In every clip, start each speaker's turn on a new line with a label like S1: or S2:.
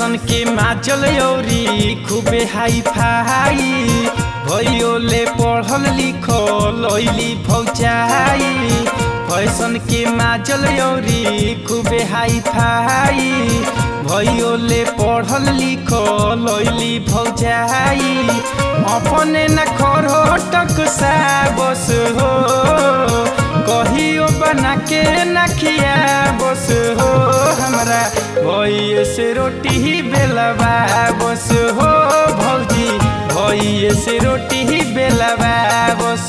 S1: fashion के माचल औरी खूबे हाई फाई भैयोले पढ़ल लिखल ऐली फौचाई फैशन के माचल औरी खूबे हाई फाई भैयोले पढ़ल लिखल ऐली फौचाई अपने न खरोटक सा बस हो कहियो बना के नखिया बस हो हमरा भैया से रोटी बेलवा बस हो भौजी भैया से रोटी बेलवा बस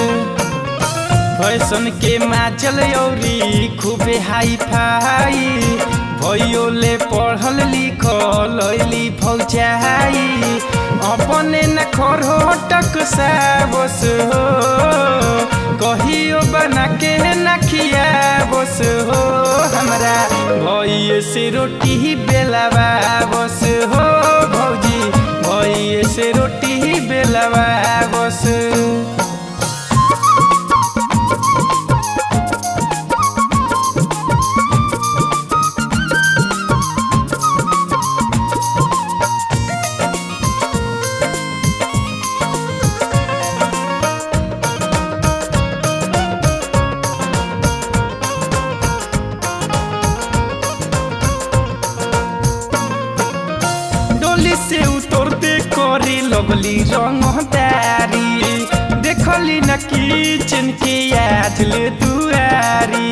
S1: फैशन के माचल औरी खूबे हाई फाई भैयोले पढ़ल लिखल ऐली फौचाई अपने न खरोटक सा बस हो कहियो बना के नखिया बस हो हमरा भैया से रोटी बेलवा बस हो भौजी भैया से रोटी बेलवा बस डोली से उतरते करी लगली रंगदारी देखली न किचन के आजले दुआरी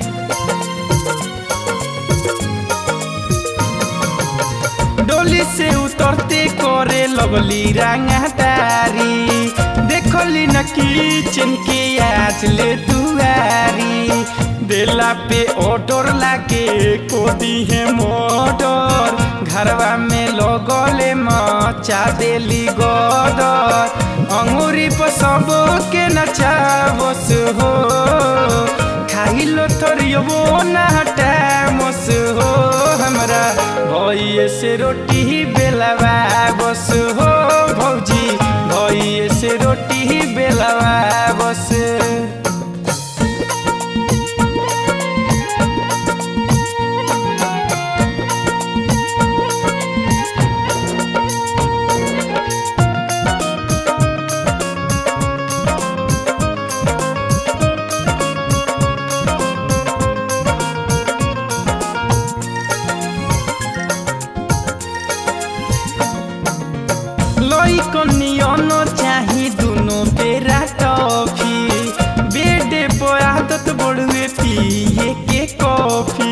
S1: डोली से उतरते करे लगली रंगदारी देखली न किचन के आजले दुआरी देला पे ऑर्डर लागे कोदी है मोटर घरवा में लगले मचा देली गदर अंगूरी पर सब के नचा बस हो खाइलो थोरियो ना मस हो हमरा भैया से रोटी बेलवा बस हो भौजी भैया से रोटी बेलवा बस लई कनियन चाही दुनो बेरा टॉफी बेडे पर आदत बड़ुए पिए के कॉफी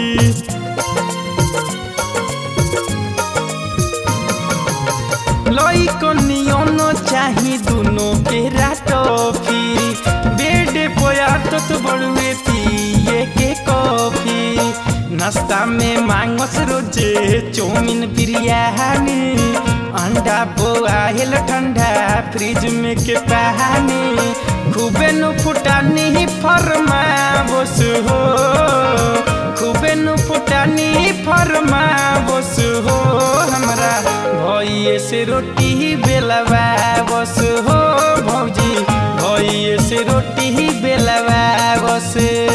S1: लई कनियन चाही दुनो बेरा टॉफी बेडे पर आदत बड़ुए पिए के कॉफी नाश्ता में मांगस रोजे चौमिन बिरयानी अंडा बोआल ठंडा फ्रिज में के पानी खूबे नु फुटानी फरमा बस हो खूबे नु फुटानी फरमा बस हो हमरा भैया से रोटी बेलवा बस हो भौजी भैया से रोटी बेलवा बस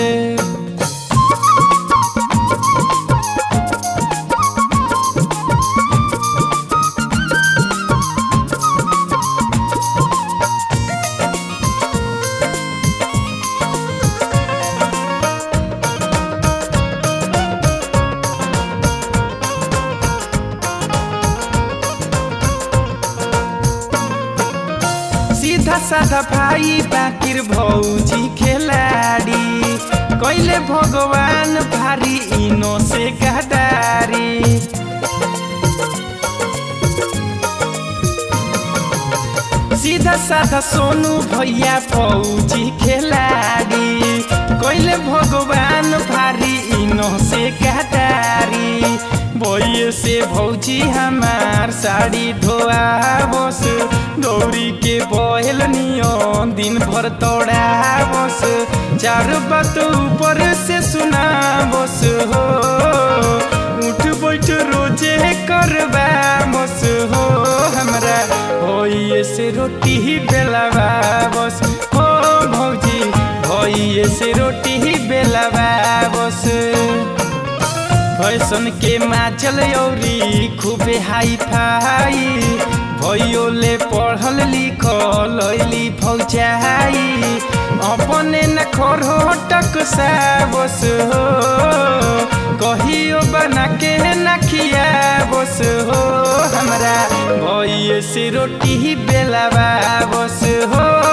S1: सीधा साधा भाई बाकिर भौजी खेलाड़ी कैले भगवान भारी इनो से गदारी सीधा साधा सोनू भैया फौजी खेलाड़ी कैले भगवान भारी इनो से गदारी भैये से भौजी हमार साड़ी धोआ बस दौड़ी के बहल नियन दिन भर तोड़ा बस चार बात ऊपर से सुना बस हो उठ बैठ रोजे करवा बस हो हमरा भैये से रोटी बेलावा बस हो भौजी भैये से रोटी बेलावा बस फैशन के माचल औरी खूबे हाई फाई भैयोले पढ़ल लिखल ऐली फौजाई अपने न खरो टक साबस हो कहियो बना के न खिया बस हो हमरा भैये से रोटी बेलावा बस हो